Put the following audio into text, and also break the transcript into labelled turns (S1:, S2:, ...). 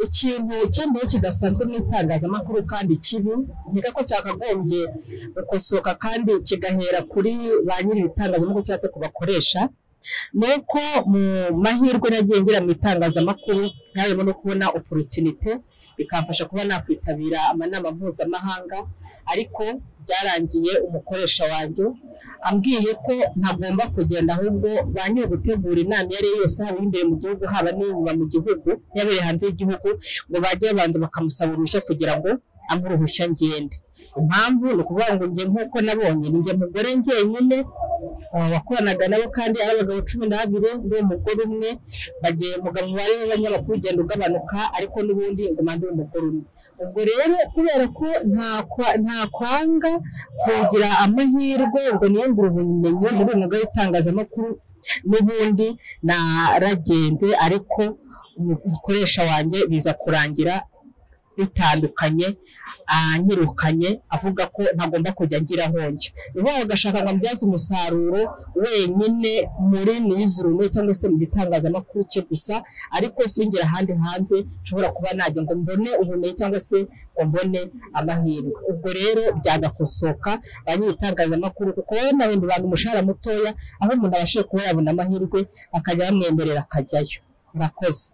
S1: ikintu cyemeye kidasanzwe mu itangazamakuru kandi kibi nkeka ko cyakagombye gukosoka kandi kigahera kuri ba nyiri ibitangazamakuru cyangwa se ku bakoresha ni uko mu mahirwe nagiye ngira mu itangazamakuru ntabemo no kubona oporutinite bikamfasha kuba nakwitabira amanama mpuzamahanga ariko byarangiye umukoresha wanjye ambwiye ko ntagomba kugenda ahubwo ba nyiri gutegura inama iyo ari yo yose haba imbere mu gihugu haba n'inyuma mu gihugu yabereye hanze y'igihugu ngo bajye babanza bakamusaba uruhushya kugira ngo ampe uruhushya ngende impamvu ni ukuvuga ngo njye nk'uko nabonye ni njye mugore njyenyine aba bakoranaga nabo kandi ari abagabo cumi n'abiri n'umugore umwe bagiye mugabo umubare w'abanyamakuru ugenda ugabanuka ariko n'ubundi ngo mande umugore umwe ubwo rero kubera ko nta kwanga kugira amahirwe ngo niyungure ubumenyi muri uyu mwuga w'itangazamakuru n'ubundi naragenze ariko umukoresha wanjye biza kurangira bitandukanye anyirukanye avuga ko ntagomba kujya ngira njye uba agashaka ngo ambyaze umusaruro wenyine muri nizuru cyangwa se mu gitangazamakuru cye gusa ariko singira ahandi hanze nshobora kuba najya ngo mbone ubumenyi cyangwa se ngo mbone amahirwe ubwo rero byagakosoka ba nyir'itangazamakuru kuko wowe nabindi bantu umushahara mutoya aho umuntu abashije kuba yabona amahirwe akajya bamwemerera akajyayo murakoze